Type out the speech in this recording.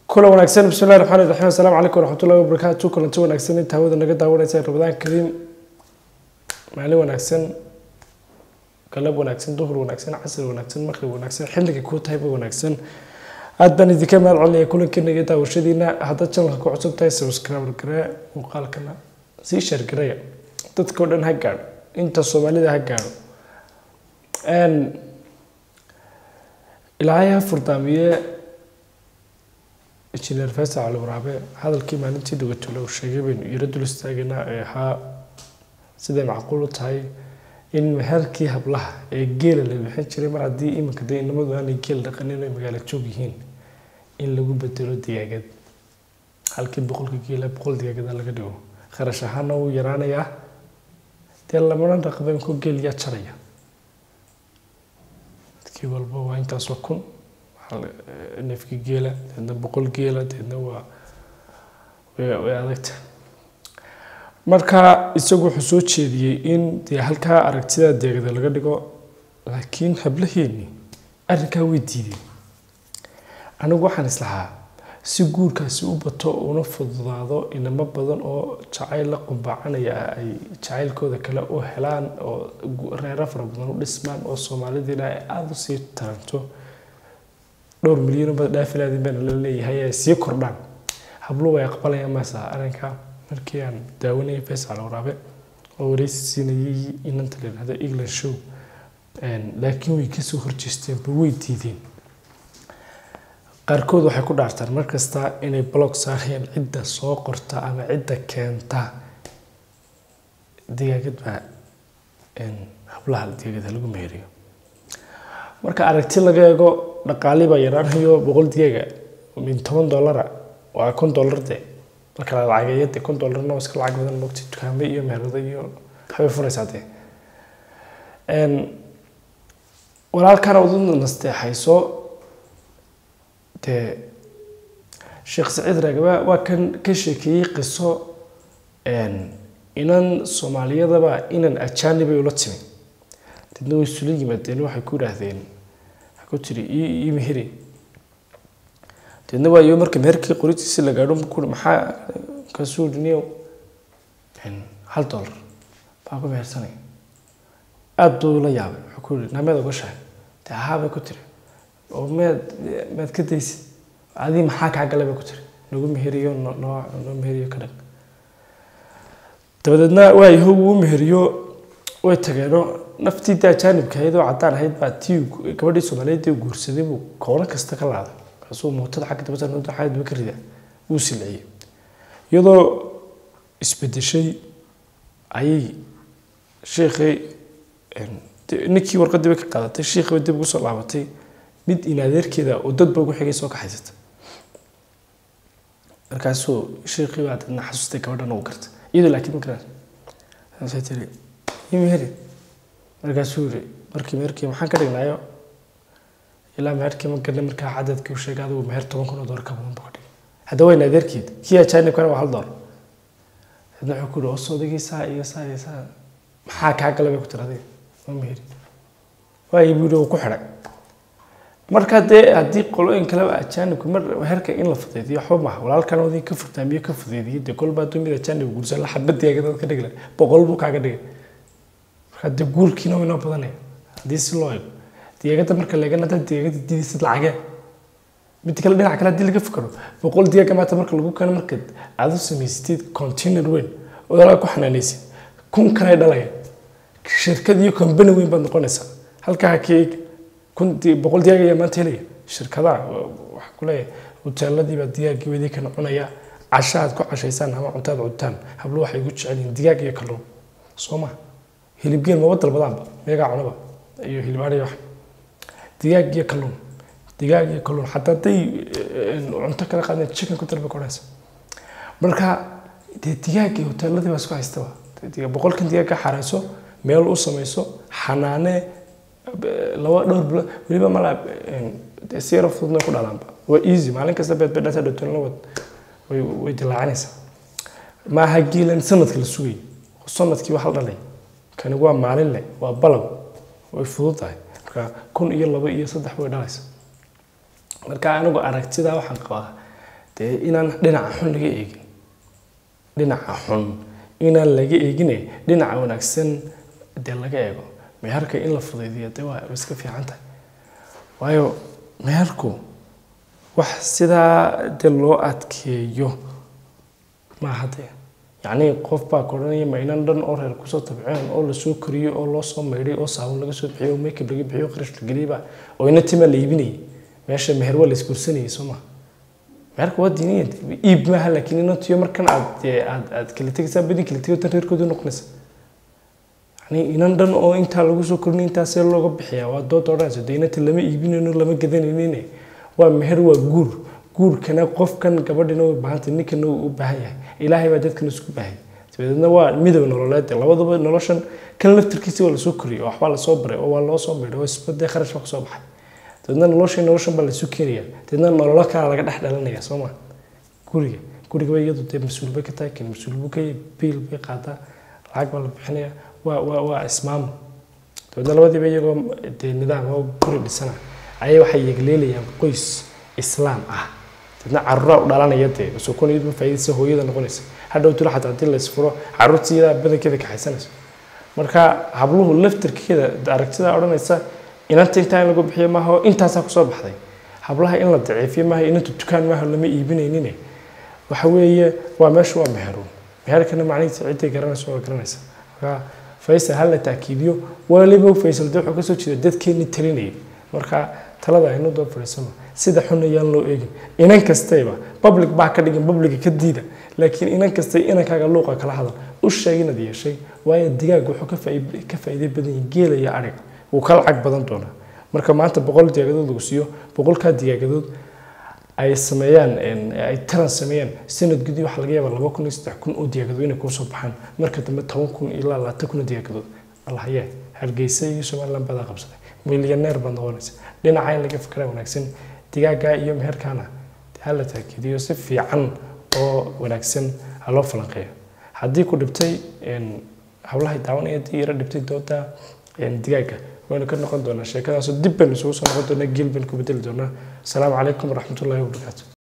kula wanaagsan bismillahi raxmaani raxiim assalaamu calaykum waraxmatullahi wabarakaatu kulanti wanaagsan inta hawada naga daawanaysa ramadaan kariim maalin wanaagsan galab wanaagsan duhur wanaagsan casri wanaagsan maqrib wanaagsan xilliga kuu tahayba wanaagsan aad baan idinka mahad celinaya kulankeena daawashadiina haddaad channelka ku cusub tahay subscribe garee muuqaalkana sii share gareeya dadka oo dhan ha gaadho inta soomaalida ha gaadho ilaahay ha furdaamiye injineer faysal cali waraabe hadalkii maalintii dhagatole uu sheegay baynu yaro dul istaaganaa ee ahaa siday macquul u tahay in meherkii hablaha ee geela la bixin jiray mar haddii iminka dee inamadu aanay geel dhaqanin ay magaalo joog yihiin in lagu bedelo digaagad halkii boqolka geela boqol digaagada laga dhigo kharash ahaana wuu yaraanayaa dee lamadan raqaba inkuu geel yaa jaraya dadkii walba waa intaasoo kun neefkii geela deedna boqol geela deedna waa way adagta marka isagu wuxuu soo jeediyey in dee halkaa aragtida deegada laga dhigo laakiin hablaheeni arrinkaa way diideen anigu waxaan islahaa si guurkaasi u bato una fududaado inamo badan oo jacayl la qumbaacanaya ay jacaylkooda kale u helaan oo reero fara badan u dhismaan oo soomaalidiina ay aada usii taranto dhowr milyan bad dhaafilaadin baana la leeyahay ay sii kordhaan habluhu way aqbalayaan maasa arrinka markii aan daawanayay faysal waraabe oo wareysi siinayay inanta la yidhahdo england show laakiin way kasoo horjeesteenba way diideen qaarkood waxay ku dhaartaan markasta inay blog saarayaan cidda soo qorta ama cidda keenta digaagad baa hablaha digaagada lagu meeriyo marka aragti laga eego dhaqaali baa yaraanayo boqol digaga min toban dollara waa kun dollar de marka la lacageeyo de kun dollarna waa iska lacag badan mogta dukaame iyo meherado iyo waxbay furaysaa dee walaalkana udu nasteexayso dee sheekh saciid raagaba waa kan ka sheekeeyey qiso inan soomaaliyadaba inan ajaanibay ula timi deedna way isula yimaadeen waxay ku idhaahdeen ku tiri ii meheri deedna waayo marka meherkii qoritiisi la gaadho ku maxaa kasuu dhiniyow hal dollar baa ku mehersanaya aada buu la yaabay wuxuu ku yidhi nameed ogashahay dee ahaabay ku tiri oo meed meed ka daysid adii maxaa kaa galay bay ku tiri nagu meheriyo noo noo meheriyo ka dhag dabadeedna waayaho wuu meheriyo way tageenoo naftii daa jaanibka ahayd oo caddaan ahayd baa tii gabadhii soomaaliyeed ee guursaday buu koono kasta ka laaday kaasuu mootada xagga dabada nooda xagga daba ka rida wuu silciyey iyadoo isbedeshay ayay sheekhii ninkii warqadiiba ka qaadatay sheekhiiba dib ugu soo laabatay mid in adeerkeeda oo dadba ugu xigay soo kaxaysata markaasuu sheekhii baa dadna xasuustay gabadhan uu garta iyadoo laakiin ma garan saasay tiri imiheri markaasuu yiri markii meherkii maxaan ka dhignaayo ilaa meherkii ma garna markaa cadadkii u sheegay adigu meher toban kun oo doolar ka badan buu ka dhigay hadda wayna adeerkeed kii ajaanibkana waa hal doolar hadna wuxuu ku yidhi oo soodagii saa iyo saa iyo saa maxaa kaa galay bay ku tiri adiga ma meheri waayo buu yidhi uu ku xidhay marka dee haddii qolooyin kaleba ajaanibku mar meherka in la fudeediyo waxba maaha walaalkan odin ka furtaamiyo ka fudeediyay dee kolba hadduu mid ajaanib guursan la xabadiyaga dad ka dhigla boqol buu kaaga dhigay hadde guurkiina waynoo badanaya haddii si loo eego digaagada marka leegana dad digaagada diidaysid lacagee mid kale dhinac kale haddii laga fikiro boqol digaaga maanta marka lagu keeno marka aad u samaysatid container weyn oo dalaa ku xanaanaysid kun kanay dhalaya shirkad iyo company weyn baad noqonaysaa halkaa ka eeg kun boqol digaag ayaa maanta helaya shirkadaha waxaa ku leeyahay hoteeladiibaa digaaggii wadii kana cunaya casha aad ku cashaysaan ama cuntaad cuntaan hablo waxay ugu jecel yihiin digaag iyo kalluun soo maha hilibgeel maba dalbadaanba meegaa cunaba iyo hilib adhiyo wax digaag iyo kalluun digaag iyo kalluun xataa hadday cunto kala qaadeen chicken ku dalba koraysa marka dee digaag iyo hoteeladii baa isku haystaba boqolkan digaag ka xarayso meel u samayso xanaane laba dhowr bilo weliba mala si yaro fududna ku dhalaanba waa easy maalin kasta beedbeedhasa dhowtoon la wad way dilaacanaysaa maaha geelan sanadka la sugayay sanadkii waa hal dhalay kani waa maalin leh waa balab way fudud tahay marka kun iyo laba iyo saddex way dhalaysa marka anigu aragtida waxaan qabaa dee inaan dhinaca xun laga eegin dhinaca xun inaan laga eegine dhinaca wanaagsan dee laga eego meherka in la fudaydiyo dee waa iska fiican tahay waayo meherku wax sidaa dee loo adkeeyo maaha dee yacnii qof baa ka odhanaya ma inan dhan oo reer kusoo tabceen oo lasoo koriyey oo loo soo maydhay oo saabun laga soo bixiyey oo makeup laga bixiyey oo qarash la geliyeyba oo ina tima la iibinayay meesha meher waa la isguursanayay soo maha meherka waa diiniya iib maaha laakiin inantiyo markan aad aad aad kala tegaysaa badi kala tegay tan reerkooda noqonaysa yani inan dhan oo intaa lagu soo korinay intaasee looga bixiyaa waa dood odhanaysa dee inanta lama iibinayno lama gadanaynin waa meher waa guur guurkana qofkan gabadhina way baahantay ninkana uu u baahan yahay ilaahay baa dadkan isku baahay dabadeedna waa midow nololeed labadaba noloshan kan laftirkiisa waa lasoo koriyay oo waxbaa lasoo baray oo waa loo soo maydhay oo isbadee kharash baa kusoo baxay dabeedna noloshay noloshan baa laysu keenaya dabeedna nololo kala laga dhex dhalanaya soo ma guriga guriga bay iyadu dee mas-uul bay ka tahay kan mas-uul buu ka biil bay qaadaa lacag baa la bixinaya waa waa waa ismaam dabeedna labadiiba iyagoo dee nidaam oo guri dhisana ayay waxay yegleelayaan qoys islaam ah dadna caruuraa u dhalanaya dee sokon iyadu faa'iidaysa hooyada noqonaysa hadhow tiro xataa haddii la isfuro caruurtii iyadaa badankeeda kaxaysanaysa marka habluhu laftirkeeda aragtida odhanaysa inanta intaa in lagu bixiyo maaha oo intaasaa kusoo baxday hablaha in la daciifiyo maaha inanta dukaan maaha lama iibinaynine waxa weeye waa meesha waa meheruun meherkana macnihiisa ciddii garanaysa waa garanaysa marka faysal ha la taakiidiyo waliba faysal dee wuxuu kasoo jeeda dadkeenni talinayay marka talada aynu doo fadhiisano sida xun ayaan loo eegin inan kastayba public baa ka dhigin publica ka diida laakiin inan kastay inankaaga luuqa kala hadal u sheeg inaad yeeshay waayo digaag wuxuu ka faa'iiday badan yihin geela iyo adhiga wuu ka lacag badan doonaa marka maanta boqol digaagadood lagu siiyo boqolkaa digaagadood ay sameeyaan ay taran sameeyaan sanad gudi waxaa laga yaabaa laba kun iyo saddex kun oo digaagadood inay kusoo baxaan marka dambe toban kun ilaa labaatan kun oo digaagadood allahye hargeysa iyo somaliland badaa qabsaday milyaneer baad noqonaysa dhinaca in laga fikraa wanaagsan digaaga iyo meherkaana ha la taakiidiyo si fiican oo wanaagsan ha loo falanqeeyo haddii ku dhibtay hawlahay daawanaya haddii yaro dhibtay dooda digaaga waynu ka noqon doonaa sheekadaasoo dib baynu isugu soo noqon doonaa geel baynu ku bedeli doonaa asalaamu calaykum waraxmatullahi wabarakaatu